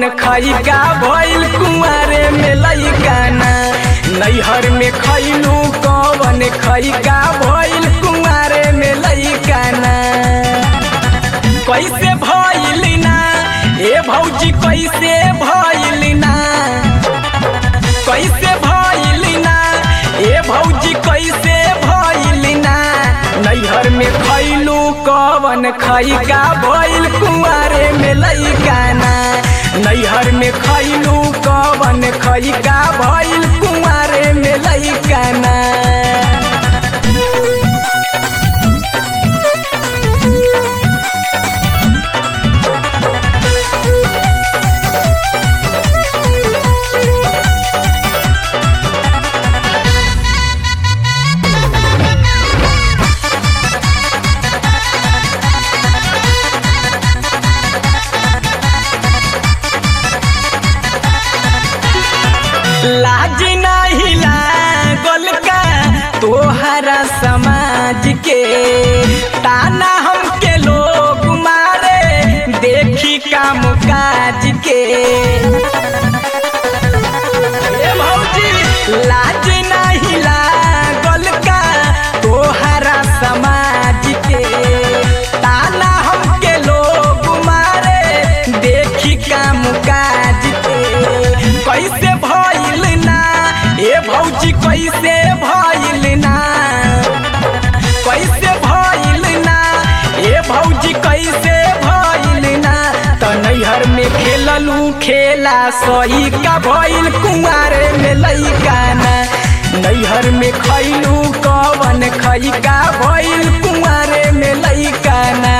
कवन खैका भइल कुंवारे में लैकाना नैहर में खैलू कवन खैका भइल कुंवारे में लैकाना कैसे भइल ना ए भौजी कैसे भइल ना कैसे भइल ना ए भौजी कैसे भइल ना नैहर में खैलू कवन खैका भइल कुंवारे में लैकाना नैहर में खैलू कवन खैका भइल कुंवारे में लैकाना लाज नाही लागल का तोहरा समाज के ताना हमके लोग मारे देखी काम काज के ए भौजी लाज नाही लागल का तोहरा समाज के ताना हमके लोग मारे देखी काम काज के कैसे भइल ना ए भौजी कैसे भइल ना कैसे भइल ना ए भौजी कैसे भइल ना त नैहर में खेललू खेला सही का भइल कुंवारे में लैकाना नैहर में खैलू कवन खैका भइल कुंवारे में लैकाना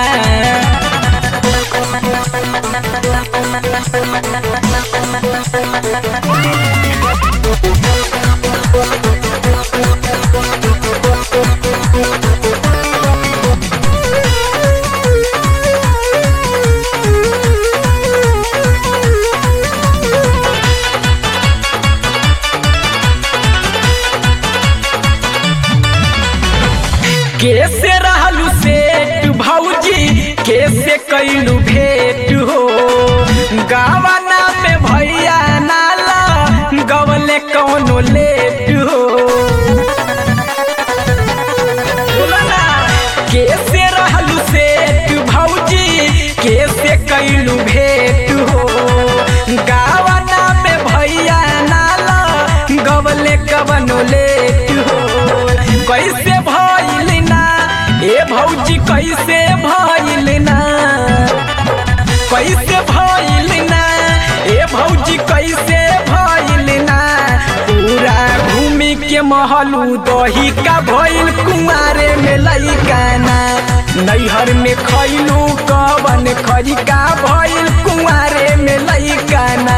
कैसे रहलू सेठ भौजी कैसे कैलू भेंट हो गावना में भैया नाला गवले कौनो लेट हो बोला ना, कैसे रहलू सेठ भौजी कैसे कैलू भेंट हो गावना में भैया नाला गवले कवनो लेट हो कैसे भइल ना ए भौजी कैसे भइल ना कैसे भइल ना ए भौजी कैसे भइल ना पूरा घूमी के महलू दही का भइल कुंवारे में लैकाना नैहर में खैलू कवन खरिका भइल कुंवारे में लैकाना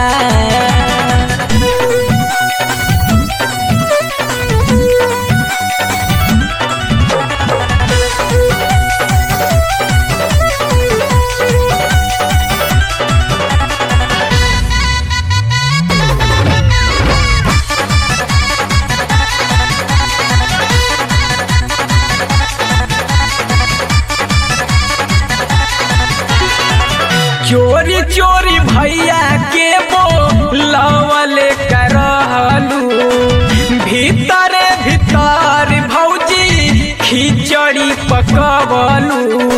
चोरी चोरी भैया के बोलवल करहलू भीतरे भीतर भौजी खिचड़ी पकवलू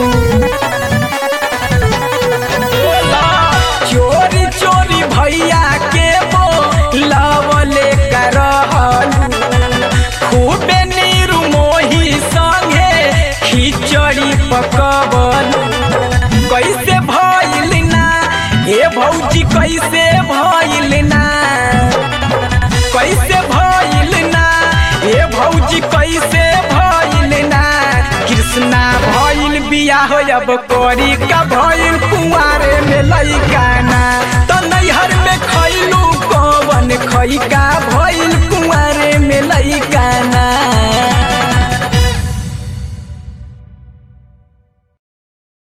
चोरी चोरी भैया के बोलवल करहलू खूबे नीरू मोही संगे खिचड़ी पकवलू कैसे भइल ना ए भौजी कैसे भइल ना कैसे भइल ना ए भौजी कैसे भइल ना कृष्णा भइल बियाह अब करी का भइल कुंवारे में लैकाना त नैहर में खैलू कवन खैका भइल कुंवारे में लैकाना